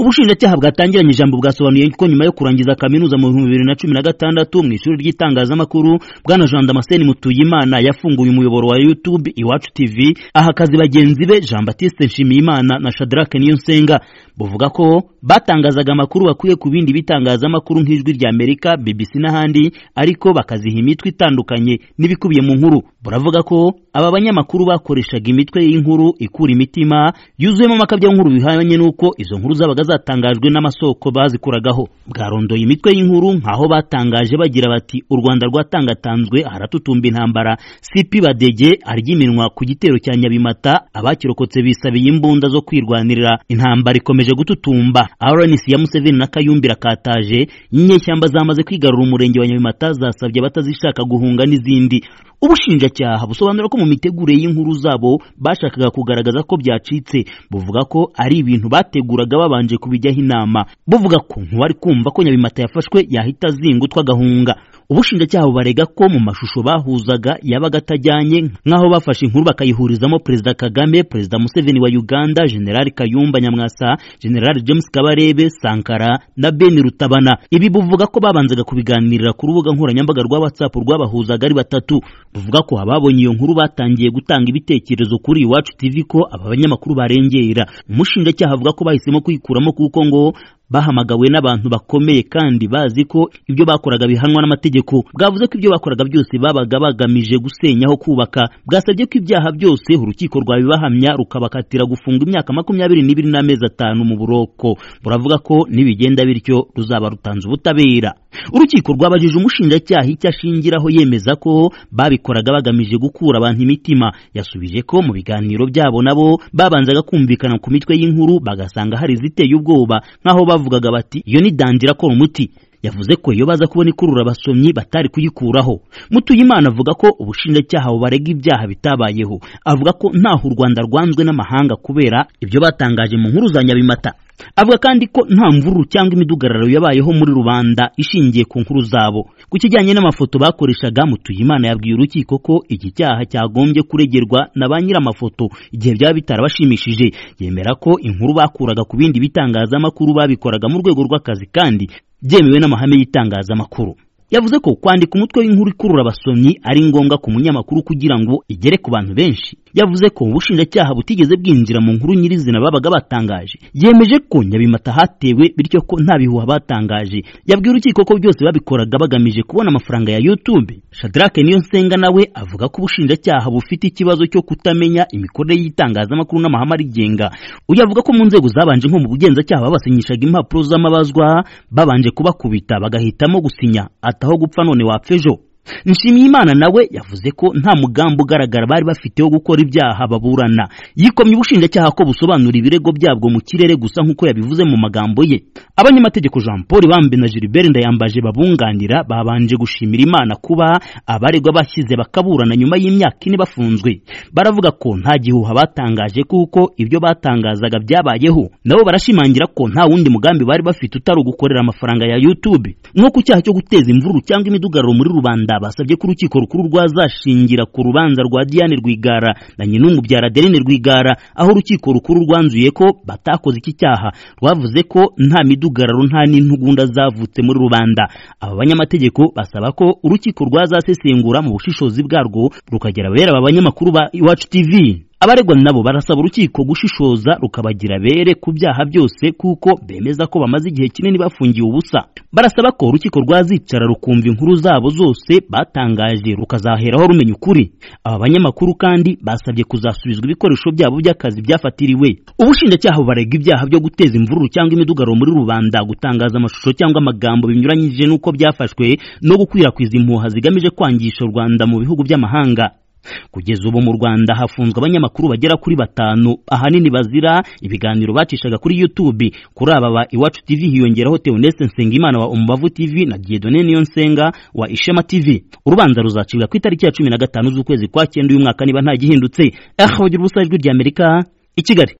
ubushinjacyaha bwatangiranye ijambo bwasobanuye ko nyuma yo kurangiza kaminuza mu bihumbi bibiri na cumi na gatandatu mu ishuri ry'itangazamakuru bwana jean damascene mutuyimana yafunguye umuyoboro wa youtube iwacu tv aha akazi bagenzi be jean batiste nshimiyimana na shadrack niyonsenga buvuga ko batangazaga amakuru bakuye ku bindi bitangazamakuru nk'ijwi rya amerika bbc n'ahandi ariko bakaziha imitwe itandukanye n'ibikubiye mu nkuru buravuga ko aba banyamakuru bakoreshaga imitwe y'inkuru ikura imitima yuzuyemo amakabyankuru bihanye n'uko izo nkuru zabaga zatangajwe n'amasoko bazikuragaho bwarondoye imitwe y'inkuru nk'aho batangaje bagira bati u rwanda rwatangatanzwe haratutumba intambara sipi badege arya iminwa ku gitero cya nyabimata abakirokotse bisabiye imbunda zo kwirwanirira intambara ikomeje gututumba rnc ya museveni na kayumbi rakataje inyeshyamba zamaze kwigarura umurenge wa nyabimata zasabye abatazishaka guhunga n'izindi ubushinjacyaha busobanura ko mu mitegurire y'inkuru zabo bashakaga kugaragaza ko byacitse buvuga ko ari ibintu bateguraga babanje kubijyaho inama buvuga ko nk'uwari kumva ko nyabimata yafashwe yahita azingutwa agahunga ubushinjacyaha bubarega ko mu mashusho bahuzaga yabaga atajyanye nk'aho bafashe inkuru bakayihurizamo perezida kagame perezida museveni wa uganda generali kayumba nyamwasa generali james kabarebe sankara na beni rutabana ibi buvuga ko babanzaga kubiganirira ku rubuga nkoranyambaga rwa whatsapp rwabahuzaga ari batatu buvuga ko ababonye iyo nkuru batangiye gutanga ibitekerezo kuri iwacu tv ko aba banyamakuru barengera umushinjacyaha avuga ko bahisemo kuyikuramo kuko ngo bahamagawe n'abantu bakomeye kandi bazi ko ibyo bakoraga bihanwa n'amategeko bwavuze ko ibyo bakoraga byose babaga bagamije gusenyaho kubaka bwasabye ko ibyaha byose urukiko rwabibahamya rukabakatira gufunga imyaka makumyabiri n'ibiri n'amezi atanu mu buroko buravuga ko nibigenda bityo ruzaba rutanze ubutabera urukiko rwabajije umushinjacyaha icyo ashingiraho yemeza ko babikoraga bagamije gukura abantu imitima yasubije ko mu biganiro byabo nabo babanzaga kumvikana ku mitwe y'inkuru bagasanga hari iziteye ubwoba nk'aho bavugaga bati iyo ni dandira akora umuti yavuze ko iyo baza kubona ikurura abasomyi batari kuyikuraho mutuyimana avuga ko ubushinjacyaha bubarega ibyaha bitabayeho avuga ko ntaho u rwanda rwanzwe n'amahanga kubera ibyo batangaje mu nkuru za nyabimata avuga kandi ko nta mvururu cyangwa imidugararo yabayeho muri rubanda ishingiye ku nkuru zabo ku kijyanye n'amafoto bakoreshaga mutuyimana yabwiye urukiko ko iki cyaha cyagombye kuregerwa na ba nyir'amafoto igihe byaba bitarabashimishije yemera ko inkuru bakuraga ku bindi bitangazamakuru babikoraga mu rwego rw'akazi kandi byemewe n'amahame y'itangazamakuru yavuze ko kwandika umutwe w'inkuru ikurura abasomyi ari ngombwa ku munyamakuru kugira ngo igere ku bantu benshi yavuze ko ubushinjacyaha butigeze bwinjira mu nkuru nyirizina babaga batangaje yemeje ko nyabimata hatewe bityo ko nta bihuha batangaje yabwiye urukiko ko byose babikoraga bagamije kubona amafaranga ya youtube shadrake niyonsenga nawe avuga ko ubushinjacyaha bufite ikibazo cyo kutamenya imikorere y'itangazamakuru n'amahame arigenga uyu avuga ko mu nzego zabanje nko mu bugenzacyaha babasinyishaga impapuro z'amabazwa babanje kubakubita bagahitamo gusinya ataho gupfa none wapfa ejo nshimiyimana nawe yavuze ko nta mugambi ugaragara bari bafite wo gukora ibyaha baburana yikomye ubushinjacyaha ko busobanura ibirego byabwo mu kirere gusa nk'uko yabivuze mu magambo ye abanyamategeko jean paul bambe na gilbert ndayambaje babunganira babanje gushimira imana kuba abaregwa bashyize bakaburana nyuma y'imyaka ine bafunzwe baravuga ko nta gihuha batangaje kuko ibyo batangazaga byabayeho nabo barashimangira ko nta wundi mugambi bari bafite utari ugukorera amafaranga ya youtube nko ku cyaha cyo guteza imvururu cyangwa imidugararo muri rubanda basabye ko urukiko rukuru rwazashingira ku rubanza rwa Diane Rwigara na Nyinumubyara Adeline Rwigara aho urukiko rukuru rwanzuye ko batakoze iki cyaha rwavuze ko nta midugararo nta n'intugunda zavutse muri rubanda aba banyamategeko basaba ko urukiko rwazasesengura mu bushishozi bwarwo rukagera bera aba banyamakuru ba Iwacu TV abaregwa nabo barasaba urukiko gushishoza rukabagira bere ku byaha byose kuko bemeza ko bamaze igihe kinini bafungiye ubusa barasaba ko urukiko rwazicara rukumva inkuru zabo zose batangaje rukazaheraho rumenya ukuri aba banyamakuru kandi basabye kuzasubizwa ibikoresho byabo by'akazi byafatiriwe ubushinjacyaha bubarega ibyaha byo guteza imvururu cyangwa imidugaro muri rubanda gutangaza amashusho cyangwa amagambo binyuranyije n'uko byafashwe no gukwirakwiza impuha zigamije kwangisha u Rwanda mu bihugu by'amahanga kugeza ubu mu Rwanda hafunzwe abanyamakuru bagera kuri batanu ahanini bazira ibiganiro bacishaga kuri YouTube kuri aba ba Iwacu TV hiyongeraho Theoneste Nsengimana wa Umubavu TV na Dieudonne Niyonsenga wa Ishema TV urubanza ruzacibwa ku itariki ya 15 z'ukwezi kwa 9 uyu mwaka niba nta gihindutse aho bagira ubusajwi rya Amerika i Kigali